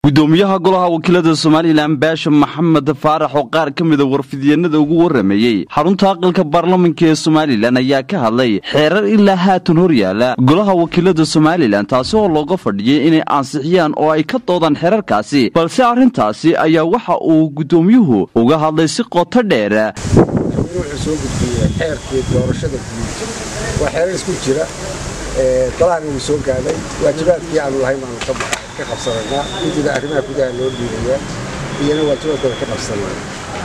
gudoomiyaha golaha wakiilada somalilan baasha maxamed faarax oo qaar ka mida warfidyanada ugu waramayey xarunta aqalka baarlamanka ee somalilan ayaa ka hadlay xeerar ilaa haatan horyaala golaha wakiilada somalilan taasi oo looga fadhiyay inay ansixiyaan oo ay ka doodaan xeerarkaasi balse arrintaasi ayaa waxa uu gudoomiyuhu uga hadlay si qoto dheera wuxuu soo gudbiyey xeerkii doorashada guud waa xeerar isku jira golahana wuu soo gaadhay waajibaadkii aanu lahayn baanu ka qabsanaynaa guddida arrimaha gudaha loo dhiibayaa iyana waajibaadkooda ka qabsanaa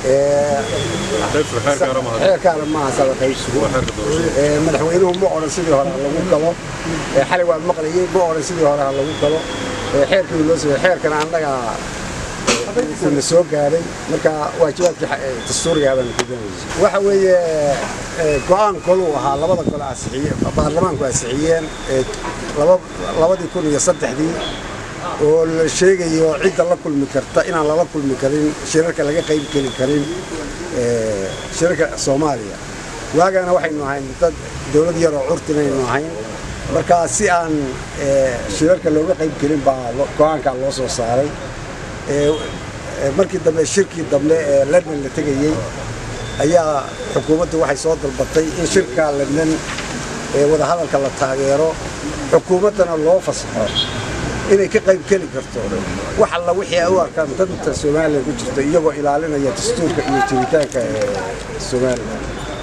xeerkaana maaha saba qaybsigu madaxweynuhu ma odhan sidii hore ha lagu galo xalay waa maqlayey ma odhan sidii hore ha lagu galo xeerkii loo sameeyey xeerkana annaga na soo gaadhay marka waajibaadkii dastuuriga baan gudanaysa waxa weeye go-aan koluu ahaa labada gole asixiye baarlamaanku asixiyeen labadii kun iyo saddexdii oo la sheegayo cidda la kulmi karta inaan lala kulmi karin shirarka laga qayb geli karin shirarka soomaaliya waagaana waxaynu ahayn dad dowlad yaroo curtinaynu ahayn marka si aan shirarka looga qayb gelin baa go-aankaa loo soo saaray markii dambe shirkii dambe ee london la tegayey ayaa xukuumaddu waxay soo dalbatay in shirka london ee wadahadalka la taageero xukuumaddana loo fasaxo inay ka qayb geli karto wax alla wixii ay u arkaan danta somalilan ku jirta iyagoo ilaalinaya dastuurka iyo jiritaanka somalilan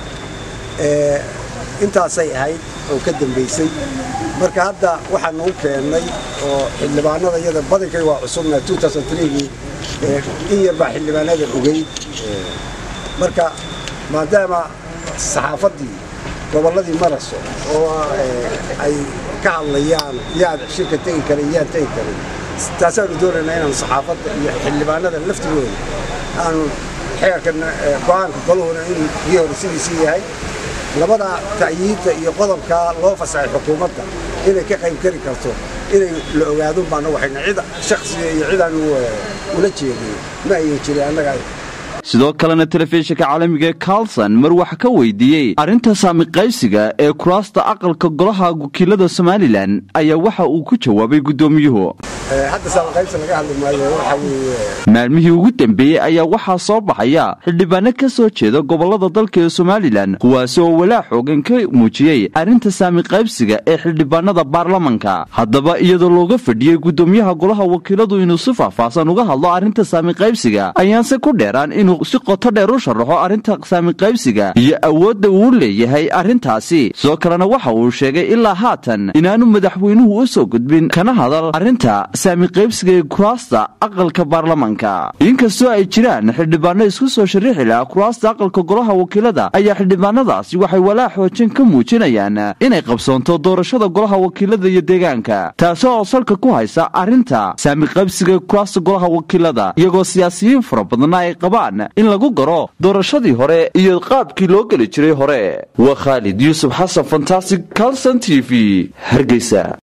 intaasay ahayd oo ka dambaysay marka hadda waxaan u keennay oo xildhibaanada iyada badankay waa cusubna gii in yar baa xildhibaanada ogeyd marka maadaama saxaafaddii gobolladii maraso oo ay ka hadlayaan yaad shirka tegi karin yaan tegi karin taasaanu doonaynaa inaan saxaafadda iyo xildhibaanada laftigooda aanu xeerkan go-aanka goluhuna inuu kii hore sidiisii yahay labada ta'yiidda iyo qodobka loo fasaxay xukuumadda inay ka qayb geli karto inay la ogaadun baana waxayna cid shakhsiga iyo cidaanu ula jeedin ma ayan jirin annaga sidoo kalena telefishinka caalamiga ee carlson mar wax ka weydiiyey arrinta saamiqaysiga ee kuraasta aqalka golaha wakiilada somalilan ayaa waxa uu ku jawaabay gudoomiyuhu hadda saamiqaybsi laga hadli maayo waxa weeye maalmihii ugu dambeeyey ayaa waxaa soo baxaya xildhibaano ka soo jeeda gobollada dalka ee somalilan kuwaasi oo walaa xoogan ka muujiyey arrinta saamiqaybsiga ee xildhibaanada baarlamanka haddaba iyadoo looga fadhiyey gudoomiyaha golaha wakiiladu inuu si faahfaahsan uga hadlo arrinta saamiqaybsiga ayaanse ku dheeraan inuu si qoto dheer u sharaxo arrinta saamiqaybsiga iyo awoodda uu leeyahay arrintaasi sidoo kalena waxa uu sheegay ilaa haatan inaanu madaxweynuhu u soo gudbin kana hadal arrinta saamiqaybsiga ee kuraasta aqalka baarlamanka inkastoo ay jiraan xildhibaano isku soo shariixi laha kuraasta aqalka golaha wakiilada ayaa xildhibaanadaasi waxay walaa xoojin ka muujinayaan inay qabsoonto doorashada golaha wakiilada iyo deegaanka taasi oo salka ku haysa arrinta saamiqaybsiga ee kuraasta golaha wakiilada iyagoo siyaasiyiin fara badanna ay qabaan in lagu garo doorashadii hore iyo qaabkii loo geli jiray hore waa khaalid yuusuf xasan fantastic calson t v hargeysa